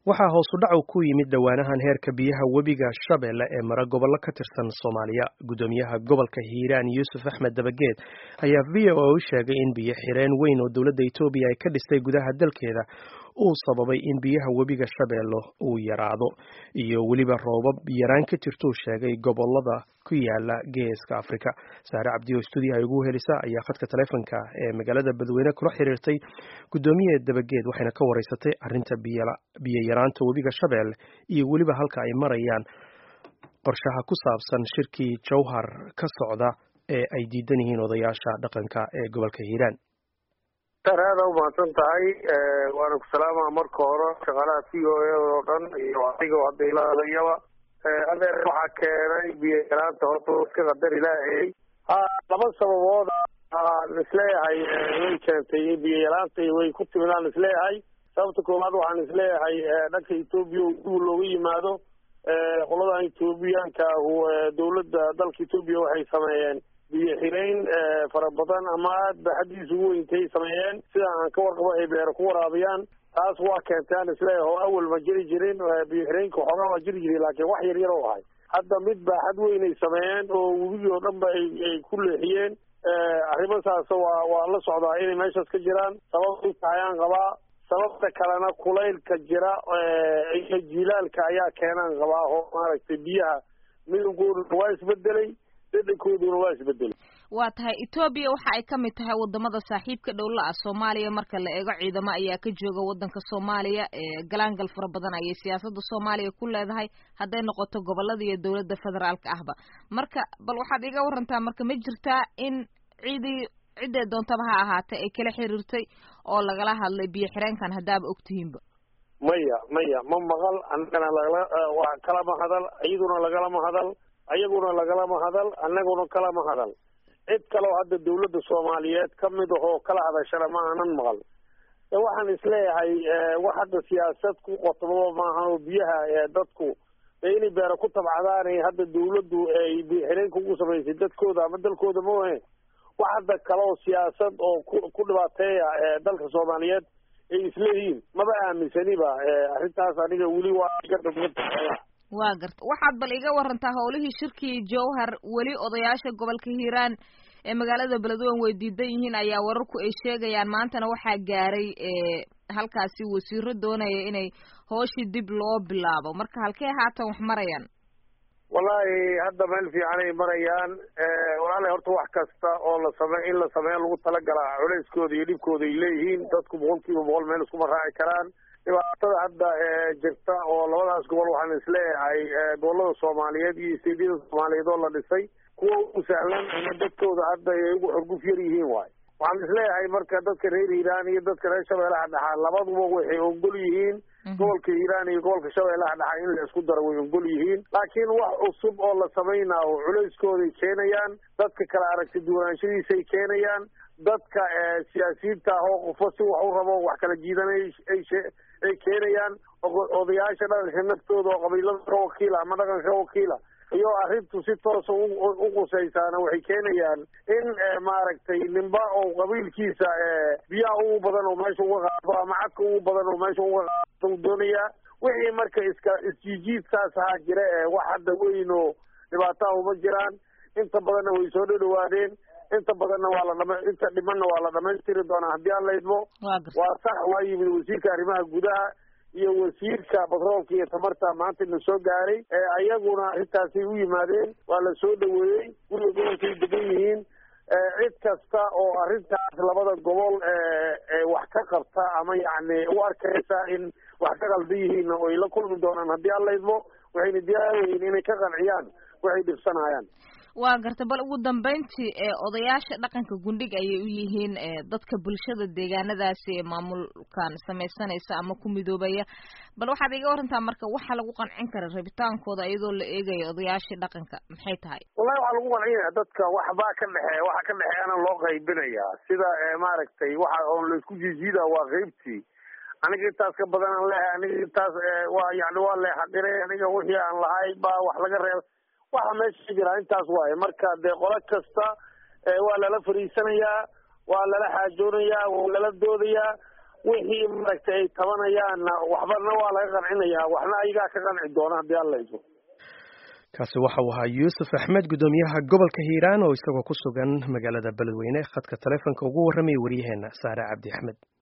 waxaa hoos u dhacu ku yimid dhowaanahan heerka biyaha webiga shabeelle ee mara gobollo ka tirsan soomaaliya guddoomiyaha gobolka hiiraan yuusuf axmed dabageed ayaa v o a u sheegay in biyo xireen weyn oo dowladda etoobiya ay ka dhistay gudaha dalkeeda uu sababay in biyaha webiga shabeelle uu yaraado iyo weliba roobab yaraan ka jirtuu sheegay gobolada ku yaala geeska afrika saare cabdiyo stuudiyaha ugu helisa ayaa khadka taleefonka ee magaalada badweyne kula xiriirtay guddoomiye dabageed waxayna ka wareysatay arrinta biyo yaraanta webiga shabeelle iyo weliba halka ay marayaan qorshaha ku saabsan shirkii jowhar ka socda ee ay diidan yihiin odayaasha dhaqanka ee gobolka hiiraan aada umahadsan tahay waana ku salaamaa marka hore shaqaalaha c o a oo dhan iyo adiga hadda ila hadayaba adeer waxaa keenay biyo yaraanta horta iska qadar ilaahayy ha laba sababood aan isleeyahay way keentay biyo yaraanta way ku timid aan isleeyahay sababta koowaad waxaan isleeyahay dhanka etoobiya dib looga yimaado qoladan etoobiyaanka dowladda dalka etoobiya waxay sameeyeen biyo xireyn fara badan ama aad ba xaddiisa ugu weyntay sameeyeen sida aan ka warqabo ay beero ku waraabiyaan taas waa keentay aan isleeyahay oo awal ma jiri jirin biyo xireynka xoogaa waa jiri jiray laakiin wax yar yar oo ahay hadda mid baa xad weyn ay sameeyeen oo webigii oo dhan ba ay ku leexiyeen arrimo saas waa waa la socdaa inay meeshaas ka jiraan sababta ayaan qabaa sababta kalena kulaylka jira iyo jilaalka ayaa keenaan qabaa oo maaragtay biyaha midabkooduna waa isbedelay dhadhankooduna waa isbedelay waa tahay etoobiya waxa ay ka mid tahay wadamada saaxiibka dhowla ah soomaaliya marka la eego ciidamo ayaa ka jooga wadanka soomaaliya galaangal fara badan ayay siyaasada soomaaliya ku leedahay hadday noqoto gobolada iyo dowladda federaalka ahba marka bal waxaad iga warantaa marka ma jirtaa in ciidii ciddee doontaba ha ahaatee ay kala xiriirtay oo lagala hadlay biyo xireenkan haddaaba ogtihiinba maya maya ma maqal annagana lagala waa kalama hadal iyaduna lagalama hadal ayaguna lagalama hadal annaguna kalama hadal cid kaleo hadda dawladda soomaaliyeed ka mid ahoo kala hadashana ma aanan maqal waxaan isleeyahay wax hadda siyaasad ku qotobaba maahan oo biyaha dadku inay beero ku tabcadaan hadda dawladdu ay biyoxireenka ugu samaysay dadkooda ama dalkooda mahe wax hadda kale oo siyaasad oo ku ku dhibaateeya dalka soomaaliyeed ay isleeyihiin maba aaminsaniba arrintaas aniga weli waa iga dhubmata waa garta waxaad bal iga warantaa howlihii shirkii jowhar weli odayaasha gobolka hiiraan ee magaalada beledweyne way diidan yihiin ayaa wararku ay sheegayaan maantana waxaa gaaray halkaasi wasiiro doonaya inay hooshii dib loo bilaabo marka halkee haatan wax marayaan wallaahi hadda meel fiican ay marayaan walaala horta wax kasta oo la same in la sameeyo lagu talagalaa culeyskooda iyo dhibkooda ay leeyihiin dadku boqol kiiba boqol meel iskuma raaci karaan dhibaatada hadda jirta oo labadaas gobol waxaan isleeyahay gobolada soomaaliyeed iyo isteedyada soomaaliyeed oo la dhisay kuwa ugu sahlan ama dadkooda hadda ay ugu xorguf yar yihiin waayo waxaan isleeyahay marka dadka reer hiiraan iyo dadka reer shabeellaha dhaxa labaduba waxay ogol yihiin gobolka hiiraan iyo gobolka shabeellaha dhaxa in la isku daro way ogol yihiin laakiin wax cusub oo la samaynaayo culeyskooday keenayaan dadka kala aragti duwanaanshadiisay keenayaan dadka siyaasiyiinta ah oo qofo si wax u rabo wax kala jiidanay ay keenayaan odayaasha dhaqanka naftooda oo qabiilada ka wakiila ama dhaqanka ka wakiila iyo arrintu si toosa u qusaysaana waxay keenayaan in maaragtay nimba oo qabiilkiisa biyaha ugu badan oo meesha uga qaado ama cadka ugu badan oo meesha uga qaado u doonayaa wixii marka iska isjiijiidkaas ahaa jira ee wax hadda weyn oo dhibaataha uma jiraan inta badanna way soo dhadhawaadeen inta badanna waa la dhama inta dhimanna waa la dhamaystiri doonaa haddii aan la idmo waa sax waa yimid wasiirka arrimaha gudaha iyo wasiirka batroolka iyo tamarta maanta na soo gaaray ayaguna arrintaasay u yimaadeen waa la soo dhaweeyey guriga gobolkay degan yihiin cid kasta oo arrintaas labada gobol wax ka qabta ama yacni u arkaysa in wax ka qaldan yihiin oo ay la kulmi doonaan haddii aan la idmo waxayna diyaarayiin inay ka qanciyaan waxay dhibsanayaan waa garta bal ugu dambeyntii odayaasha dhaqanka gundhig ayay u yihiin dadka bulshada deegaanadaasi ee maamulkan samaysanaysa ama ku midoobaya bal waxaad iga warantaa marka waxa lagu qancin kara rabitaankooda iyadoo la eegayo odayaashii dhaqanka maxay tahay wallahi waxaa lagu qancinaya dadka waxbaa ka dhexeeya waxa ka dhexeeyana loo qaybinayaa sida maaragtay waxa oon laisku jiijiida waa qaybtii aniga intaas ka badan aan leehay aniga intaas waa yani waa leexadiray aniga wixii aan lahay baa wax laga reeba waxa meesha jira intaas waaye marka dee qolo kasta waa lala fariisanayaa waa lala xaajoonayaa waa lala doodayaa wixii maaragtay ay tabanayaanna waxbana waa laga qancinayaa waxna ayagaa ka qanci doona haddii alla iso kaasi waxa uu ahaa yuusuf axmed guddoomiyaha gobolka hiiraan oo isagoo ku sugan magaalada beledweyne khadka taleefonka ugu warramaya waryaheena saare cabdi axmed